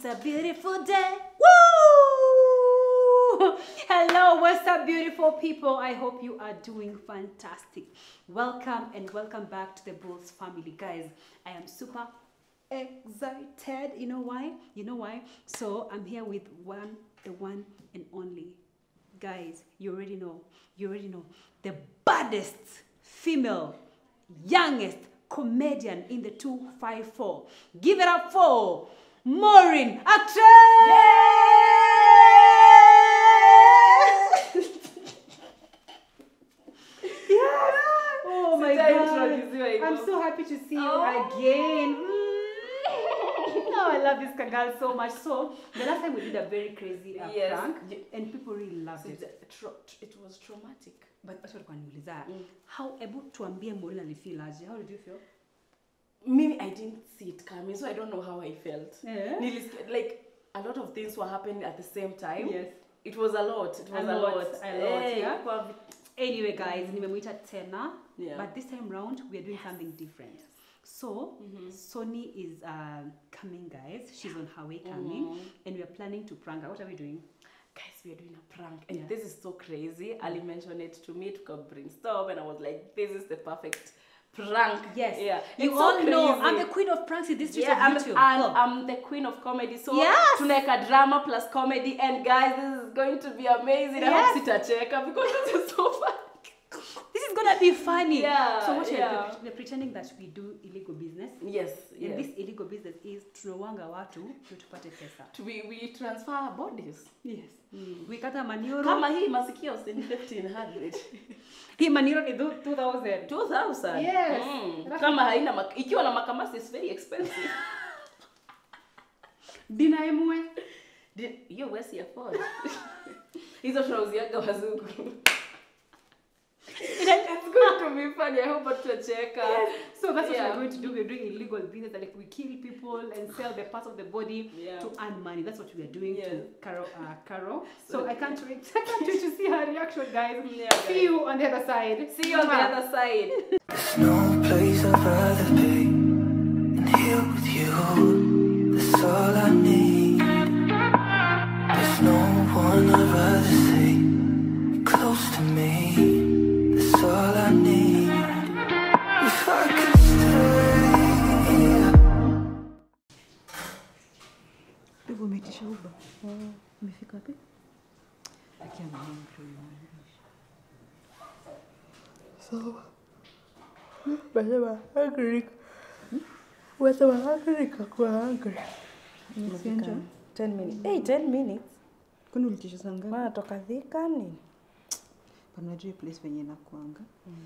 It's a beautiful day. Woo! Hello, what's up, beautiful people? I hope you are doing fantastic. Welcome and welcome back to the Bulls family, guys. I am super excited. You know why? You know why? So I'm here with one, the one and only. Guys, you already know. You already know. The baddest female, youngest comedian in the 254. Give it up for Maureen Actress! yes! Oh my Sijaintroduciwa god. hivyo. I'm so happy to see you Oh. again. Mm. Oh, I love this girl so much. So, the last time we did a very crazy uh, Yes. prank, Ye- and people really loved So it. it's- tro- it was traumatic. But watu walikuwa wananiuliza, Mm. how hebu tuambie Maureen alifeel aje? How did you feel? Mimi, I didn't see it coming, so I don't know how I felt. Yeah. Nilis- like a lot of things were happening at the same time. Yes. It was a lot. It was A a, lot, lot. a lot, Eh, yeah. ilikuwa vi- Anyway, guys, nimemuita tena, Yeah. but this time round we are doing something different. So, Sony is uh, coming, guys. She's on her way coming, and we are planning to prank her. What are we doing? Guys, we are doing a prank, and Yeah. this is so crazy. Ali mentioned it to me to come brainstorm, and I was like, "This is the perfect prank." Yes. yeah. You It's so all know crazy. I'm the queen of pranks in this street Yeah, of I'm, YouTube. and Oh. I'm the queen of comedy. So Yes. tunaweka drama plus comedy, and guys, this is going to be amazing. I Yes. hope sitacheka because this is so fun. this is gonna be funny. Yeah, So what we're, yeah. we're, we're pretending that we do illegal business. Yes, And yes. this illegal business is tunawanga watu ndio tupate pesa. we, we transfer our bodies. Yes. We kata manioro. Kama hii masikio usini 1500. Hii manioro ni thu- 2000. 2000. Yes. Mm. That's Kama haina mak- ikiwa na makamasi is very expensive. Dina emwe. Di- Hiyo wesi afford. Hizo tunauziaga wazungu. It's going to be funny. I hope tutacheka. So that's what Yeah. we're going to do. We're doing illegal business, like we kill people and sell the parts of the body Yeah. to earn money. That's what we are doing Yes. to Carol. Uh, Carol. So I can't wait. I can't wait to see her reaction, guys. Yeah, guys. See you on the other side. See you on the Mwah. other side. There's no place I'd rather be than here with you. That's all I need. There's no one I'd rather see close to me. That's all I need. If I could stay here. Hivyo umeitisha Uber? Umefika wapi? Akia mama mtu So, wasema hungry. Wasema hungry kakuwa hungry. Sianja? 10 minutes. Hey, 10 minutes. Kwani ulitisha saa ngapi? Maana toka Thika nini? Panajua hii place venye inakuanga.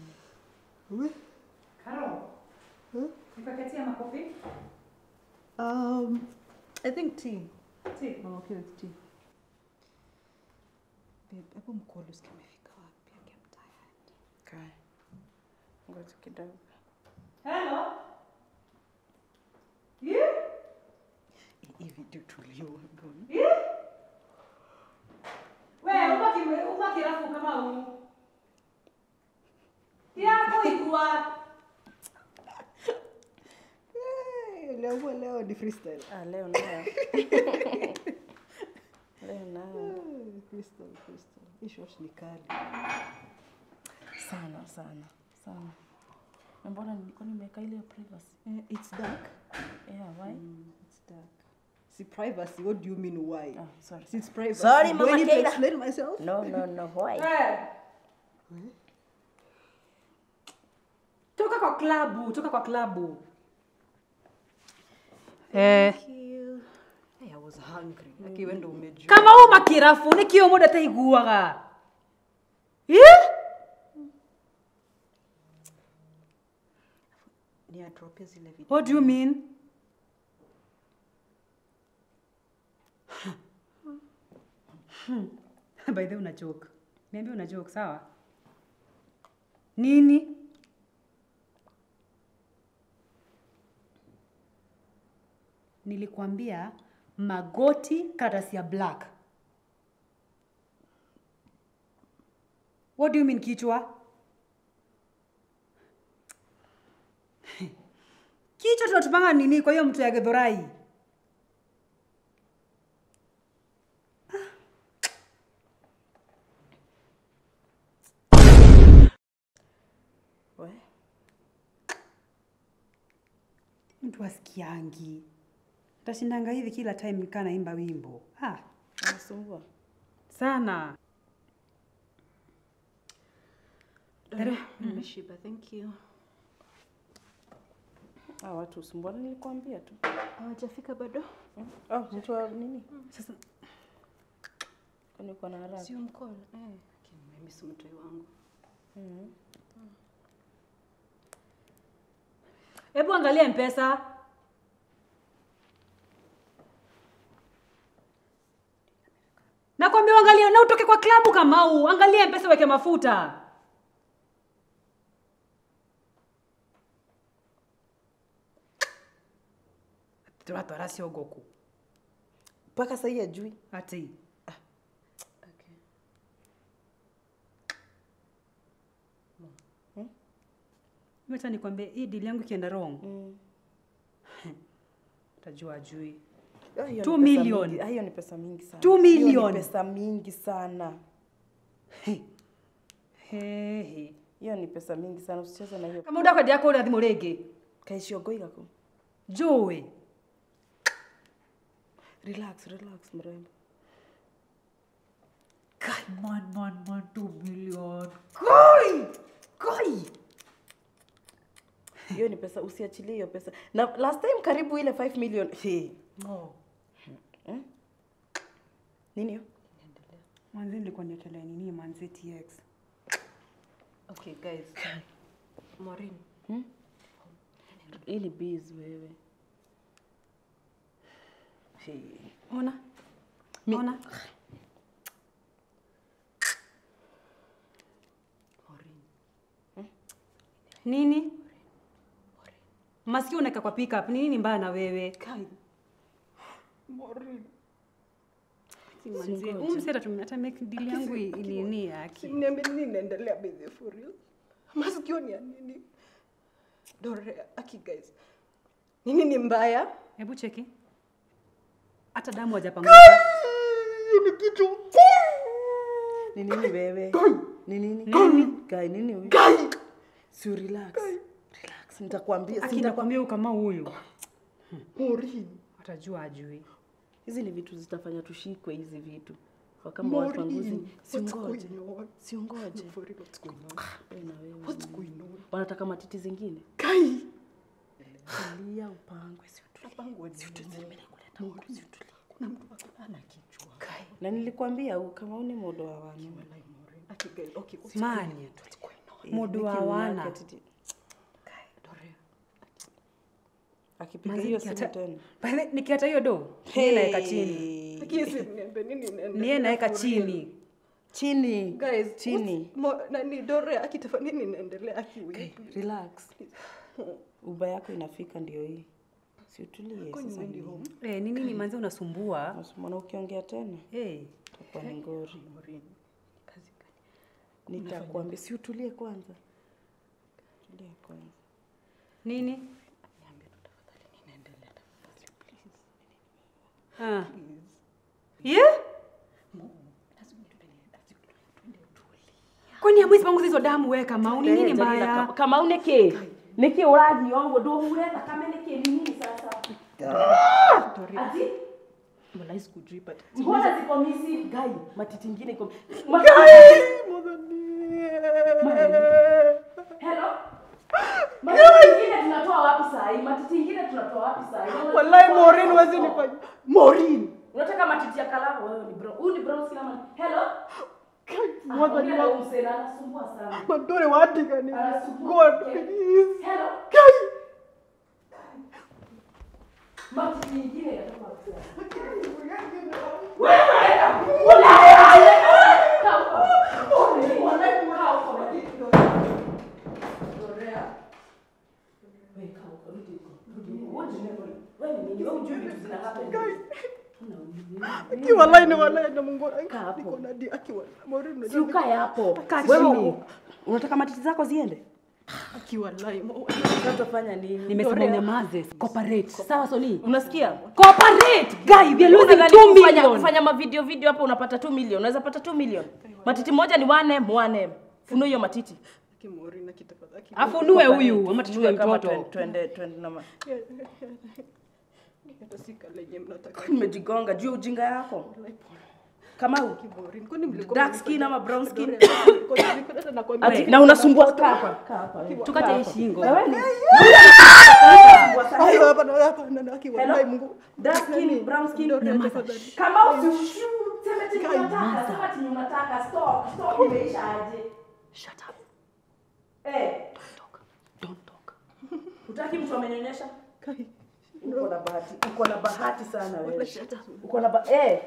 Carol. Nipakatia makofi. Um, I think tea. Tea. I'm okay with tea. Babe, hapo mkolo usikia umefika wapi? Okay, I'm tired. Okay. Ngoja kidogo. Hello? Yeah? Hii video tulio mbona? Wewe ubaki ubaki rafu kama huu. Yako ikua. Leo leo ni freestyle. Ah, leo nayo. leo nayo. Crystal, crystal. Hii short ni kali. Sana sana sana. Na Mbona nilikuwa nimeweka ile ya privacy? Eh, it's dark. Yeah, why? Mm, it's dark. See privacy, what do you mean why? Oh, sorry. Since privacy. Sorry, do I Mama need to Keira. explain myself? No, no, no, why? Toka kwa klabu, toka kwa klabu. Eh, Hey, I was hungry. Lakini wewe ndio umejua. kama huu makirafu nikio muda taiguaga. Yeah? Ni adropia zile video. What do you mean? By the way una joke. Niambia una joke, sawa? Nini? Nilikwambia magoti karatasi ya black. What do you mean kichwa? kichwa tunatupanga nini kwa hiyo mtu ya Githurai? mtu asikiangi tashindanga hivi kila time nikaa naimba wimbo ah, Anasumbua. sana Dada, nimeshiba. Thank you. Ah, watu usumbuana nilikwambia tu. Hawajafika bado? Hmm? Oh, mtu wa nini? sasa Kwani uko na haraka? Sio mkola. Eh. Okay, mimi si mtoi wangu. Mhm. hebu angalia mpesa nakwambia uangalie na utoke kwa klabu kamau angalia mpesa weke mafuta turatwara ciongoku Mpaka sahii ajui. ati Okay. meta nikwambie hii dili yangu ikienda wrong Mm. utajua ajui Ah, hiyo Two ni pesa million. mingi. Ah, Hiyo ni pesa mingi sana. Two Hiyo million. ni pesa mingi sana. hehe Hiyo ni pesa mingi sana. Usicheze na hiyo. kama udakwendi yako uri thimo ringi Kaishio igako. njui Relax, relax mrembo. God, man, man, man, two million. Koi! Koi! Hiyo ni pesa usiachilie hiyo pesa. Na last time karibu ile 5 million. Hey. No. Nini hiyo? Manzi nilikuwa niekelea nini manzi TX. Okay, guys. Maureen. Hii ni biz wewe. Hey. Ona. Ona. Maureen. Nini? Masikio unaweka kwa pickup. Ni nini mbaya na wewe? Kai. Maureen. Manzi, huyu msee atatumia hata make deal yangu i- nini yake. Niambie nini inaendelea baby for real? Masikio ni ya nini? Dore, aki guys. Nini ni mbaya? Hebu cheki. Hata damu hajapanguza. Hii ni kitu. Ni nini wewe? Ni nini? Kai nini huyu? Kai. Si relax. Relax. Nitakwambia. si Aki nitakwambia. nakwambia huyu kama huyu. Maureen. Atajua ajui. Hizi ni vitu zitafanya tushikwe hizi vitu. Kwa kama watu wanguzi. Maureen. Si What's ungoje. going on? Si ungoje. For real, what's going on? Wewe na wewe. What's going on? Wanataka matiti zingine? Kai. Tulia upangwe. Si utulie. Napangwa Si utulie. Mimi nakuleta huku. Si utulie. Kuna mtu ako ana kichwa. Kai. Na nilikwambia u- kama uni modo wa wana. Wallahi Maureen. Aki guys, okay. what's Man. going on? What's going on? Mudu wa Niki wana. unake atiti- Kai, Dore. Akipiga Manzi, hiyo simu nikiata- tena. By the way, Nikiata hiyo do. Niye naweka chini. Aki si niambie nini inaendelea? Niye naweka for real? chini. Chini. Guys, Chini. what's- mo- nani Dore akitafa nini inaendelea aki wewe? Relax. Uba yako inafika ndio hii. Si utulie Kwani sasa. uendi nini? home? Eh, ni nini manzi unasumbua? Usimwona ukiongea tena Eh. itakuwa ni ngori. Maureen. Kazi gani? Nitakwambia si utulie kwanza. Tulia kwanza. Nini? Niambie tu tafadhali nini inaendelea tafadhali please. Ah. Yeah? Lazima tupende, lazima twende tulie. Kwani hamwezi panguza hizo damu weka mauni nini Ndelea, mbaya? Kama uneke. Niki urathi ongo ndo hure thakame niki ni nini sasa? Ati Wallahi sikujui but mbona ziko misi gai matiti ingine iko Hello? Matiti ingine tunatoa wapi saa hii? Matiti ingine tunatoa wapi saa hii? Wallahi Maureen huwezi nifanya. Maureen. Unataka matiti ya kalamu wewe ni bro. Huyu ni bro sina man. Hello? Mwaga ni Ongea na wa huyu msee, anasumbua sana. Madore wati gani? Anasumbua. God please. Hello? Kai. Matiti ingine inatoka wapi? Aki wallahi ni wallahi na Mungu. Kaa hapo. Niko na di aki wallahi. Maureen Si unajua. ukae hapo. Kaa Wewe chini. u- unataka matiti zako ziende? Aki wallahi. Sasa utafanya nini? Nimesema unyamaze. Cooperate. Sawa Soli? Unasikia? Cooperate. Guy, we are losing Unadhani 2 kufanya, million. kufanya mavideo video hapo unapata 2 million. Unaweza pata 2 million. Matiti moja ni 1M, 1M. Funua hiyo matiti. Akimorin akitafadhali. afunue huyu ama tuchukue Tuwe kama mtoto twen- twende twende na ma- Hata si kale yenye mnataka. nimejigonga juu ya ujinga yako kama u- Akimorin. Kwani mlikuwa dark mnanifanyia- skin ama brown skin Kwani mlikuwa hata nakwambia Ati- na unasumbua kaa hapa kaa hapa wewe. tukate hii shingo Wewe ni- Ayo, hapa na hapa na na aki wallahi Hello? Mungu. dark skin brown skin Dorea tafadhali. kama usishu sema chenye unataka sema chenye unataka stop stop imeisha aje shut up eh don't talk utaki mtu amenyonyesha Kai. uko na bahati uko na bahati sana wewe uko na ba eh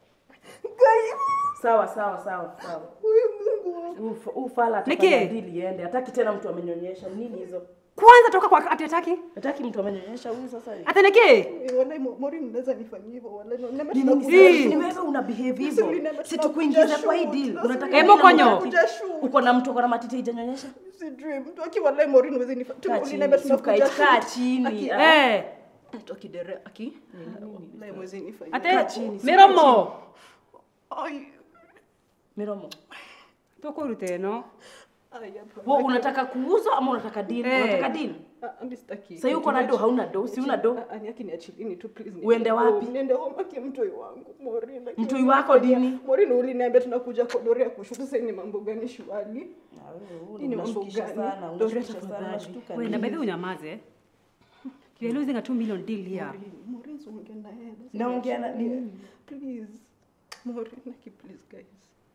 sawa sawa sawa sawa Ufa- ufala Niki? atafanya dili iende hataki tena mtu amenyonyesha nini hizo kwanza toka kwa ati ataki hataki mtu amenyonyesha huyu sasa ataneke Eh, Wallahi Mo- Morin unaweza nifanyia hivyo wallahi. Na- na- Ni na- nini Si. sasa? Ni wewe una behave Si hivyo uliniambia si tunakuja tukuingiza kwa hii shoot. deal Sasa unataka Hebu nini na konyo. matiti? Tunakuja shoot. uko na mtu uko na matiti haijanyonyesha Sijui mtu aki wallahi Morin unaweza nifanyia. Kaa chini, Uliniambia si tunakuja ukae- kaa shoot. chini, Aki- ah. eh Mtu akidere aki. Wallahi mwezi nifanyia. ate Kaa chini, si miromo Ai. miromo tukurute no Ai, hapa. wewe unataka kuuzwa ama unataka deal Eh. unataka deal Ah, mimi sitaki. sasa uko na do hauna do si una do Ah, ah, ni aki niachilini tu please. Uende niende wapi? home. Niende home aki mtoi wangu Morin. aki- Mtoi wako dini? Morin uliniambia tunakuja kwa Dorea kushutu sasa ni mambo gani shwali? Hii ni mambo unashukisha gani? sana Dorea unashukisha sana tafadhali. unashtuka Wait, na by the way unyamaze you're losing a 2 million deal here Morin ongea na yeye. Naongea na nini? Please. Morin aki please guys.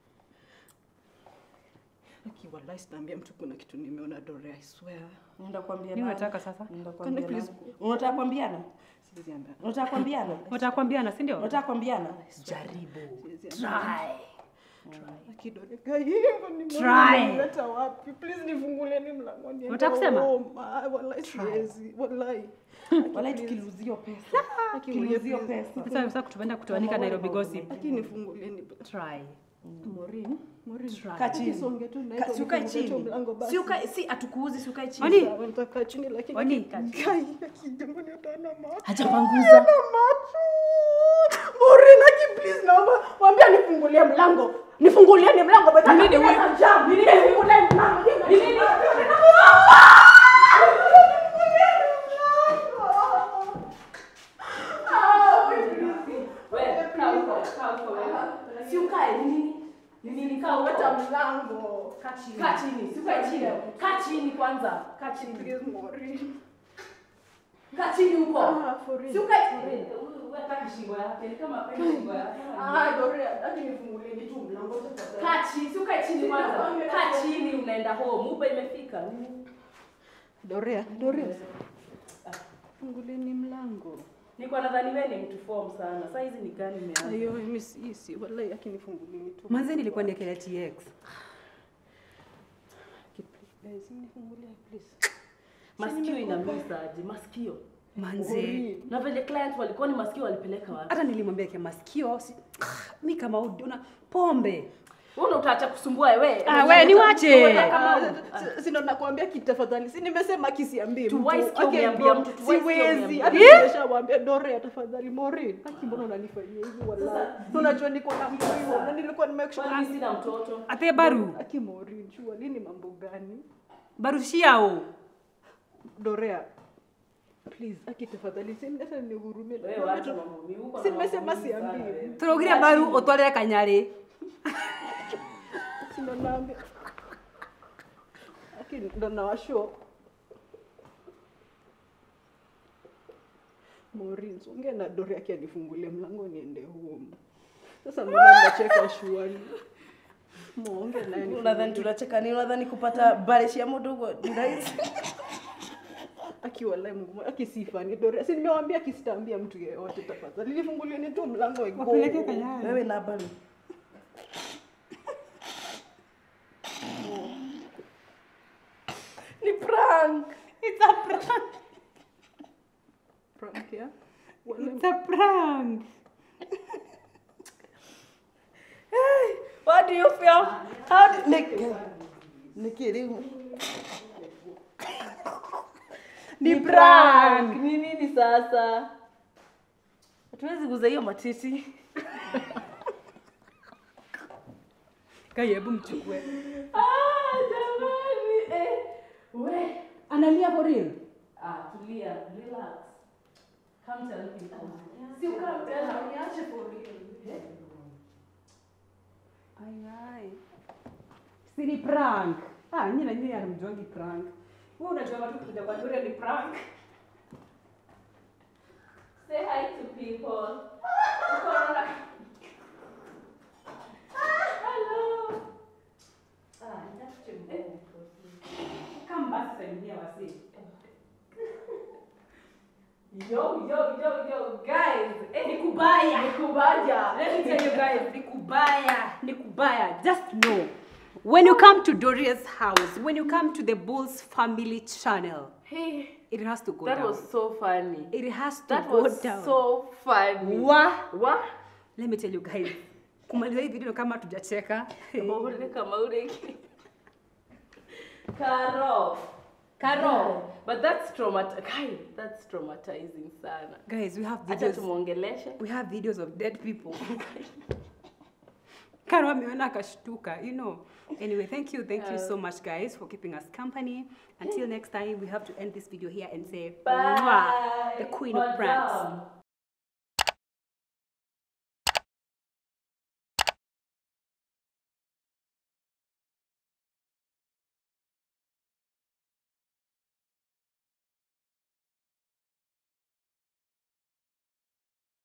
Aki wallahi sitaambia mtu kuna kitu nimeona Dorea I swear. Nenda kuambia Nini nani? unataka sasa? Nenda Can kuambia I please nani? Unataka kuambiana? Siwezi ambia. Unataka kuambiana? unataka kuambiana si ndio Unataka kuambiana? jaribu Siwezi ambia. try Aki Dorea guys, hivyo ni Try. Morin unaleta wapi? Please nifungulieni mlango niende Unataka kusema? home. Ah, Wallahi siwezi. Wallahi. Walai tukiluzio pesa. Aki Tukiluzio please. pesa. sasa sasa kutuenda kutuanika Nairobi gossip Aki nifungulieni. try Morin, Morin. Kaa chini. Songe tu na Ka- hizo Si ukae nifungulie tu chini. mlango basi. Si ukae si atukuuzi si ukae chini. Wani? Sawa, nitakaa chini lakini Wani? Kai, aki jambo ni utaona macho. Hajapanguza. macho. Morin, aki please naomba mwambie nifungulie mlango. Nifungulieni mlango beta. Nini wewe? Nini nifungulie mlango? Nini? Si ukae ni nini? Ni nini kaa Weta huko? mlango. Kaa chini. Si ukae chini. Kaa chini kwanza. Kaa chini. Please, Morin. Kaa chini huko. Ah, for real. Si ukae chini. Wewe hata shingo yake ni kama penda shingo yake. Ah, Dorea, aki nifungulieni tu mlango tafadhali. Kaa chini, si ukae chini kwanza. Kaa chini unaenda home. Uba imefika. Dorea, Dorea. Fungulieni mlango. Niko nadhani wewe ni mtu form sana. Sasa hizi ni gani imeanza? Ayo, mimi si si wallahi aki nifungulieni tu. manzi nilikuwa niekelea tx Guys, nifungulie please. Masikio inamisa aje? Masikio. manzi Na vile client walikuwa ni masikio walipeleka wapi? hata nilimwambia kia masikio si, mi kama udona pombe Wewe utaacha kusumbua wewe. Ah, we, niwache. Sino nakwambia kitafadhali. Si nimesema kisiambie mtu. Tuwai sikia Okay, umeambia bro, mtu, tuwai sikia Siwezi. umeambia Hata mtu. nimeshamwambia Dorea tafadhali Morin. Haki mbona unanifanyia hivi wallahi? Unajua niko na mtu hiyo na nilikuwa nimake sure Kwani sina mtoto? ate baru Aki Morin, jua lini mambo gani? barushiao Dorea. Please, aki tafadhali. Si hata nihurumie. Wewe wacha mambo mimi huko. Si nimesema siambie. turugire baru utwarire kanyari Sino naambia. Aki ndo nawashow. Maureen, so ongea na Dori yake anifungulie mlango niende home. Sasa mbona mnacheka shuali? Muonge naye. Unadhani tunacheka nini? Unadhani kupata bareshi ya mdogo ni rahisi? Akiwa live Mungu, akisifani Dori. Si nimewambia kisitaambia mtu yeyote tafadhali. Nifungulieni tu mlango ego. wapeleke kanyari Wewe na bali. Ni prank. it's a prank Prank ya. Wala it's a prank What do you feel? How do Nick? Nikiri. Ni prank. Ni nini sasa? Hatuwezi kuuza hiyo matiti. kai hebu mchukue Ah, jamani. We. Analia for real? Ah, tulia, relax. Come tell people. Si come tell her, niache for real. Ai ai. Si ni prank. Ah, nyinyi na nyinyi hamjuangi prank. Wewe unajua watu kuja kwa Doria ni prank. Say hi to people. Corona. Hello. Ah, that's too bad. Come basi salimia wasi. Yo, yo, yo, yo, guys. Eh, Ni kubaya. Ni kubaya. Let me tell you guys, ni kubaya, ni kubaya. Just know, when you come to Doria's house, when you come to the Bulls family channel, Hey, it has to go that down. was so funny. it has to That go was down. so funny. Wa. What? Let me tell you guys, kumaliza hii video kama tujacheka. Maure kama ureki. Karo. Karo. But that's traumat Kai, that's traumatizing sana. Guys, we have Acha videos. tumuongeleshe. We have videos of dead people. Karo ameona akashtuka, you know. Anyway, thank you, thank you so much, guys, for keeping us company. Until next time, we have to end this video here and say, Bye. "Mwah," the queen of pranks. Madam.